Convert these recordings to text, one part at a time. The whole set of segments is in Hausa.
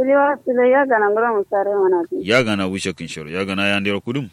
Siliwa sile ya gana ngura musare mana ti. ya gana wishe kin shoro ya gana ya ndero kudum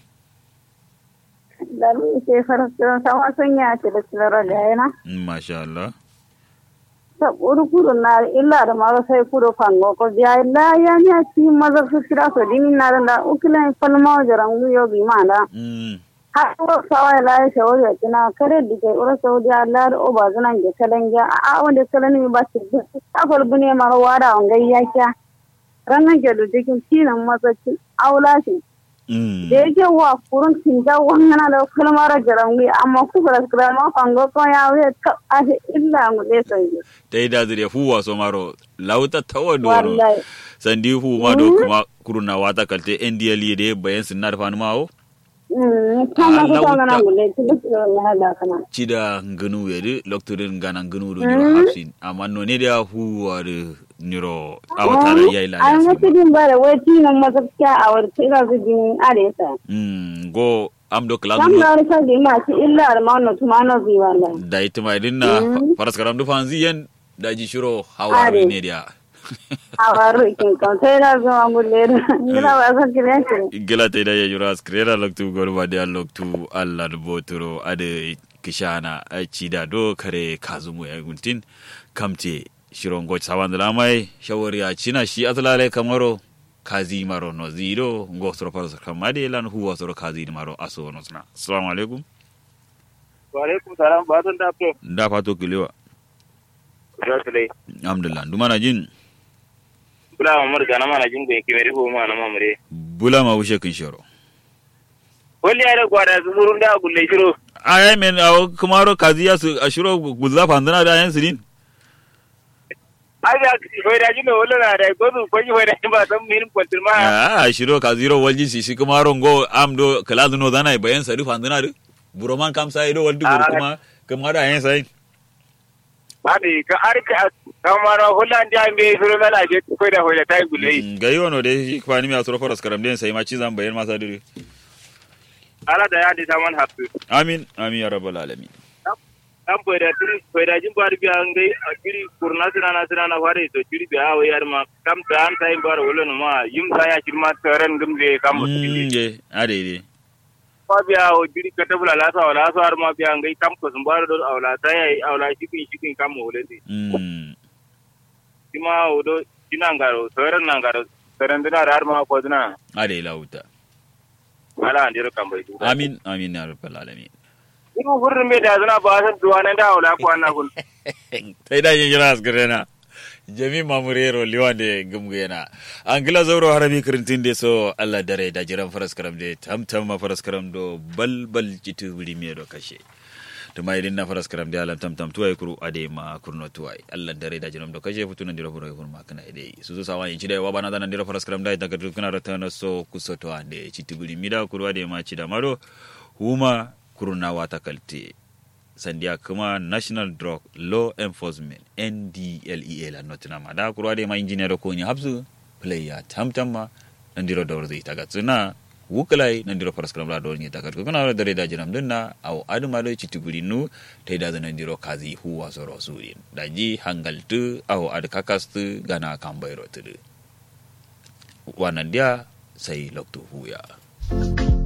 Dalu ise farasta sama sonya ce da silara da yana. masha Allah Ta uru kuru na illa da maro sai kuru fango ko ya illa ya ni a ci maza su kira so dini na da ukilan falma jaran yo bi mana. mm har ko sawa la ya shawari ya kina kare da kai ura saudi Allah da oba zunan ge kalan ga a wanda kalan mi ba ci ta fal bune ma wada on gayya kya ranan ge do dikin tinan matsacin aula shi mm da yake wa kurun tinga wannan da kalmar jarangi amma ku ga kalma fango ko ya we ka ase illa mu de sai ta yi da zire huwa so maro lauta tawa doro wallahi sandi hu ma do kuma kuruna wata kalte ndl de bayan sinar fanu mawo mm kama ko Allah ko na wuta. mu le ti da da kana cida ngunu yedi loktorin gana ngunu do nyiro hafsin amma no ne da huwa de nyiro awatara yayi la an wasu din bare wai tinan matsacin a warti ga su din aresa mm go am do class Sam na rasa di ma ci illa da ma no tuma no bi wala. da ita mai dinna faras karam du fanzi yen da ji shiro hawa Are. ne dia Awaru kin kan sai da zo an gulle. Ina ba sa kiran ki. gila ta da ya jura skrera loktu gorba da loktu allah da botoro ade kishana a cida do kare kazumu ya guntin kamte shiron goch sawan da mai shawari a cina shi atlale kamaro kazi maro no zero ngo soro faras kamade lan huwa soro kazi maro aso no sna assalamu alaikum wa alaikum salam ba zan da to da fato kilewa da su dai alhamdulillah dumana jin kula ma murga na mana jingo yake mai rifo ma na mamure bula ma wushe kin shoro wani ya da gwada su surun da gulle shiro ay men aw kumaro kazi ya su ashiro guzza fandana da yan sirin ai da foi da jino wala na da gozu ko ji foi da ba san min kwantir ma a ashiro kazi ro walji si shi kumaro ngo amdo kalazu no dana bayan sari fandana de buroman kam sai do waldi bur kuma kuma da yan sai ba ne ka arka kamar hullan da me suru na la je foi da foi da tai gulle ga yono de shi kwani mi asoro foras karam den sai ma ci zan bayan masa dire ala da ya da saman hafsu amin amin ya rabbal alamin an foi da tiri foi da jin bar biya ngai a tiri kurna sina na sina na fare to tiri biya wa yar ma kam da an tai bar wala no ma yim sa ya kirma taren gumle kam mm je ade de ma biya o jiri ka tabula la sa wala sa har ma biya ngai kam ko sun bar do awla ta yayi awla shikin shikin kam mo wala ti mm sima o do jinangaro soran nangaro soran dina har ma ko dina ade lauta ala andiro kam bai amin amin ya rabbal alamin iru furrin me da zana ba san duwa nan da awla ko anna kun tai da yin jiras garena jami mamurero liwande gumgena angila zoro harabi kirintin de so allah dare da jiran faras karam de tamtam ma faras karam do bal bal jitu wuri me do kashe to mai din na faras karam de alam tamtam tuwai kuru ade ma kurno tuwai allah dare da jiran do kashe futunan dira furo furo ma kana ide su so sawa yin chide wa bana danan dira faras karam da daga dukkan ratana so kusoto ande chitu wuri mida kuru ade ma chida maro huma kuruna wata kalte sandiya kuma national drug law enforcement ndlea la nottingham da kurwa de ma engineer ko ni habsu player tamtam ma nandiro dawr zai taga tsuna wukalai nandiro paraskram la dawr ni taga ko kana dare da jinam dinna aw aduma do chituguri nu tai da nandiro kazi huwa soro surin daji hangaltu aw ad kakastu gana kambairo tudu wannan dia sai loktu huya